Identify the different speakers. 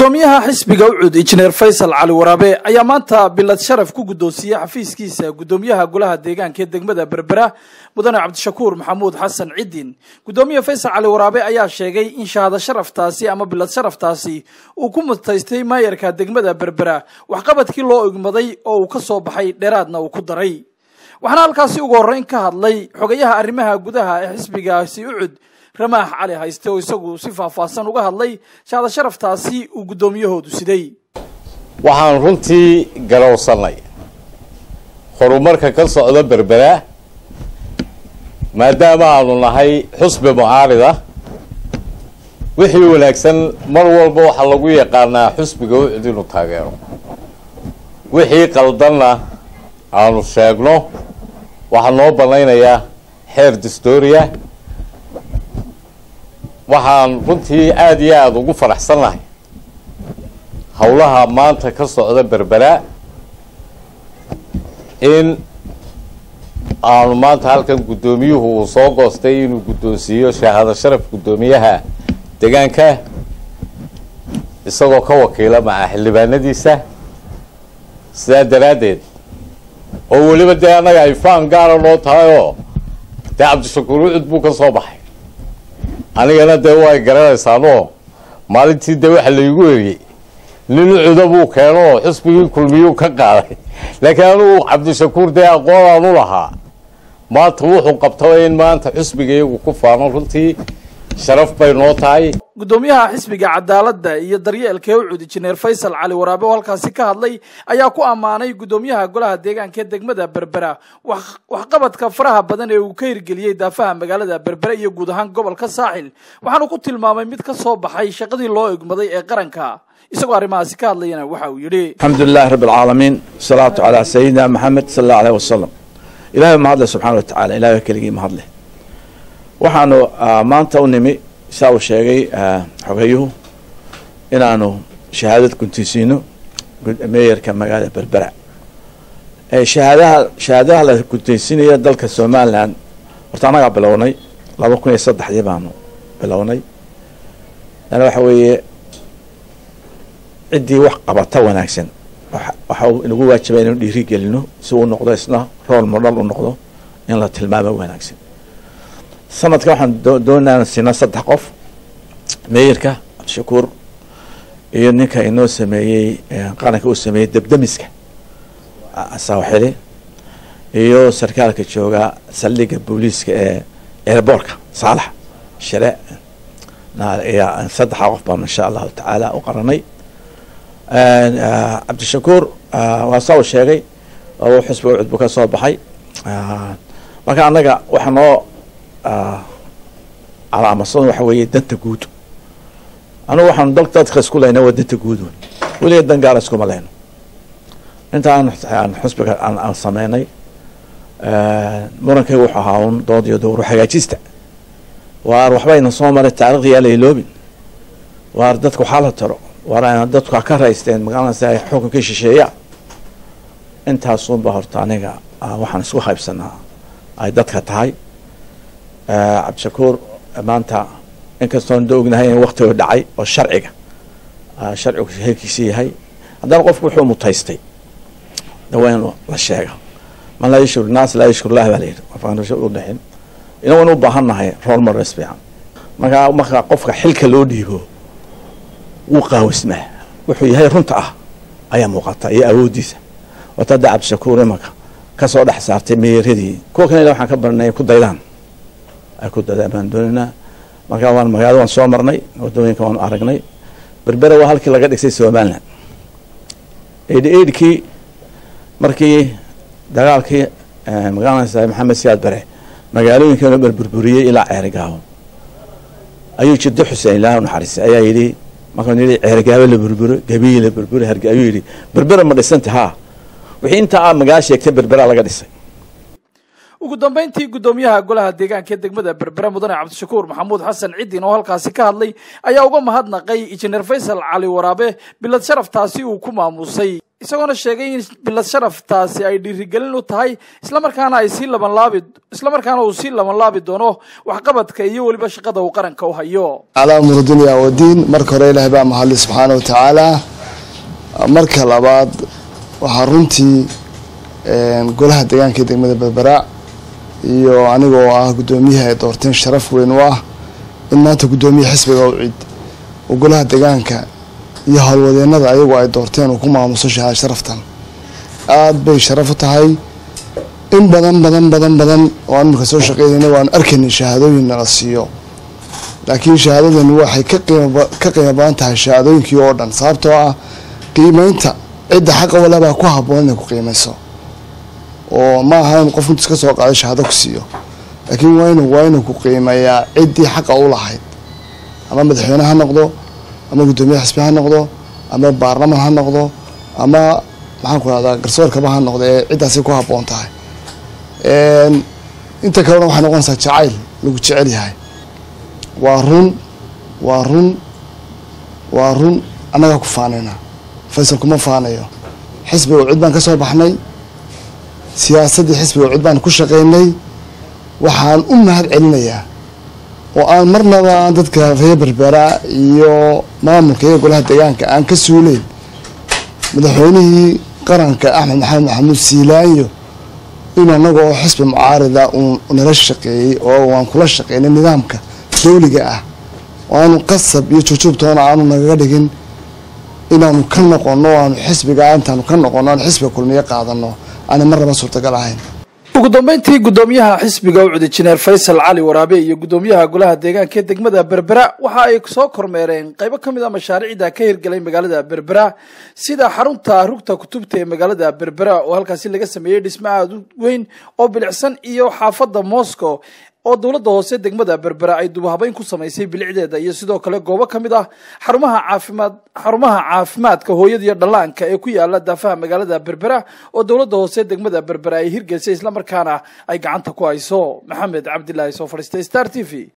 Speaker 1: gudoomiyaha xisbiga ucud injineer faysal cali waraabe ayaa maanta bilad sharaf ku guddoonsiiyey xafiiskiisa gudoomiyaha golaha deegaanka ee degmada berbera mudane cabdishakuur maxamuud xasan cidin gudoomiye faysal cali waraabe ayaa sheegay in shahaado sharaftaasi ama bilad sharaftaasi uu ku mutaystay maayarka degmada berbera waxqabadkii loo igmaday oo uu ka soo baxay dheeraadna uu ku daray waxaana halkaasi ugu horreyn ka hadlay xogayaha arrimaha gudaha ee xisbigaasi ucud ramaax cali hayste oo isagu si faahfaahsan uga hadlay shahaado sharaftaasi uu guddoomiyahoodu siday
Speaker 2: waxaan runtii garowsannay horumarka ka socda berbera maadaama aanu nahay xusbi mucaarida wixii wanaagsan mar walba waxaa lagu yaqaanaa xusbiga ucud inuu taageero wixii qaldanna aanu sheegno waxaa noo banaynayaa xeer distoria waxaan runtii aada iyo aada ugu faraxsannahay howlaha maanta ka socda berbera in aanu maanta halkan guddoomiyuhu uu soo goostay inuu guddoonsiiyo shahaado sharaf guddoomiyaha deegaanka isagoo ka wakiila maca xildhibaanadiisa sidaa daraaddeed oo weliba dee annaga ay faan gaara noo tahay oo dee cabdishakuur ucud buu ka soo baxay anigana dee way garanaysaanoo maalintii dee waxa laygu eriyey nin ucuda buu keeno oo xusbigii kulmiyuu ka qaaday laakiin anugu cabdishakuur dee aqoonaan u lahaa maanta wuxuu qabtaba in maanta xusbiga iyagu ku faano runtii sharaf bay noo tahay
Speaker 1: guddoomiyaha xisbiga cadaaladda iyo daryeelka ee ucud injineer faysal cali waraabe oo halkaasi ka hadlay ayaa ku ammaanay guddoomiyaha golaha deegaanka ee degmada berbera waxqabadka faraha badan ee uu ka hirgeliyey daafaha magaalada berbera iyo guud ahaan gobolka saaxil waxaanu ku tilmaamay mid ka soo baxay shaqadii loo egmaday ee qaranka isagoo arrimahaasi ka hadlayana waxa uu yidhi
Speaker 3: alxamdu lilahi rabi alcaalamiin wasalaatu calaa sayidina maxamed sala allahu aleyh wasalam ilahay mahadle subxana wa tacala ilahay keligii mahadle waxaanu maanta u nimi saa uu sheegay xogeyuhu inaanu shahaadad guntisiino meeyarka magaalada berbera shahaadaha shahaadaha la guntaysiinayo dalka somalilan horta annagaa bilownay laba kun iyo saddexdii baanu bilownay ana waxa weeye ciddii wax qabata wanaagsan waxa uu inagu waajibay inanu dhiiri gelino si uu noqdo isna rool modhal u noqdo in la tilmaamo wanaagsan sanadka waxaan doonaa siina saddex qof meeyarka cabdishakuur iyo ninka inoo sameeyey qaranka uu sameeyey debdemiska saawaxili iyo sarkaalka jooga saldhiga booliiska ee airboortka saalax share saddexa qof baanu insha allahu tacaala u qaranay cabdishakuur waa saa uu sheegay oo xusbiga ucud buu ka soo baxay marka annaga waxa noo calaamadsan waxa weeye danta guud anugu waxaanu dal dadka isku leyna waa danta guud wn weliga dan gaara iskuma leyno inta aan xusbiga aan sameynay murankay wuxuu ahaa un dood iyo dowru hagaajista waar waxbayna soo maray taarikhda yaa la iloobin waar dadka waxaa la taro waar ayna dadku ka raysteen magaaladaasi ay xukunkii shisheeya intaasunba horta aniga waxaan isku haybsanaa ay dadka tahay cabdishakuur maanta inkastoon da ognahay in waktiga dhacay oo sharciga sharcigu heerkiisa yahay haddana qofku wuxuu mutaystay waa in la sheega man laa yashkur naas laa yashkur lah baa layidhi qofkaan u dhexin inagoon u baahan nahay rool mares fiican markaa marka qofka xilka loo dhiibo wuu qaawismaa wuxuu yahay runta ah ayaa muuqata iyo awooddiisa wata hadda cabdishakuur imanka kasoo dhex saartay meeyaradii kuwa kan waxaan ka barnay ku daydaan ay ku daydaan baan doonaynaa markaa waan magaalada waan soo marnay wadooyinka waanu aragnay berbera waa halkii laga dhisay somalilan eidhi eidhkii markii dagaalkii magaalada maxamed siyaad bare magaalooyinkeenu berburburiyey ilaa ceerigaabo ayuu jiddo xuseen ilaah naxariistay ayaa yidhi markaan yidhi ceerigaabo la burburo gabiyi la burburo harge ayuu yidhi berbera ma dhisanta haa wixii intaa a magaala sheegtay berbera laga dhisay
Speaker 1: ugu dambeyntii guddoomiyaha golaha deegaanka ee degmada berbera mudane cabdishakuur maxamuud xasan ciddin oo halkaasi ka hadlay ayaa uga mahadnaqay injineer faysal cali waraabe bilad sharaftaasi uu ku maamusay isagoona sheegay in bilad sharaftaasi ay dhiirigelin u tahay islamarkaana ay sii labanlaabi islamarkaana uu sii labanlaabi doono waxqabadka iyo weliba shaqada uu qaranka u hayo
Speaker 4: calaa umur dunya wadiin marka hore ilaahay baa mahadli subxaana wa tacaala marka labaad waxaa runtii golaha deegaanka ee degmada berbera iyo anigoo ah guddoomiyaha ay doorteen sharaf weyn u ah in maanta guddoomiya xisbiga u cid oo golaha deegaanka iyo howlwadeenada ayagu ay doorteen uu ku maamuso shahaad sharaftan aada bay sharaf u tahay in badan badan badan badan oo aan marka soo shaqeynayna waanu arkaynay shahaadooyin nala siiyo laakiin shahaadadani waxay ka qiima ka qiimo badan tahay shahaadooyinkii oo dhan sababtoo ah qiimeynta cidda xaqa walabaa ku habboon inay ku qiimeyso oo ma aha in qof intus ka soo qaado shahaado ku siiyo laakiin waa inu waa inuu ku qiimeeyaa ciddii xaqa u lahayd ama madaxweyne ha noqdo ama guddoomiye xisbi ha noqdo ama baarlaman ha noqdo ama maxaan ku rahdaa garsoorkaba ha noqdo ee ciddaasi ku habboon tahay inta kalena waxay noqonaysaa jacayl lagu jecel yahay waa run waa run waa run annagaa ku faanayna faysal kuma faanayo xisbiga cid baan ka soo baxnay siyaasaddii xisbiga cid baan ku shaqaynay waxaan u mahad celinayaa oo aan marnaba aan dadka reer berbera iyo maamulka iyo golaha deegaanka aan ka suuleyn madaxweynihii qaranka axmed maxamed maxamuud siilaanyo in anaga oo xisbi mucaarida uu nala shaqeeyey oo aan kula shaqeynay nidaamka dawliga ah oo aanu qasab iyo jujuubtoona aanu nagaga dhigin inaanu ka noqono aanu xisbiga intaanu ka noqono aanu xisbiga kulmiye qaadano aanay marnaba suurtagal ahayn
Speaker 1: ugu dambeyntii guddoomiyaha xisbiga ucud injineer faysal cali waraabe iyo guddoomiyaha golaha deegaanka ee degmada berbera waxa ay soo kormeereen qaybo ka mid a mashaariicda ka hirgelay magaalada berbera sida xarunta rugta kutubta ee magaalada berbera oo halkaasi laga sameeyey dhismo aada u weyn oo bilicsan iyo xaafadda moscow oo dowladda hoose degmada berbera ay dubahabeyn ku samaysay bilicdeeda iyo sidoo kale goobo ka mid ah xarumaha caafimaad xarumaha caafimaadka hooyada iyo dhallaanka ee ku yaala daafaha magaalada berbera oo dowladda hoose degmada berbera ay hirgelisay islamarkaana ay gacanta ku hayso maxamed cabdilaahi soo fadhiistay star t v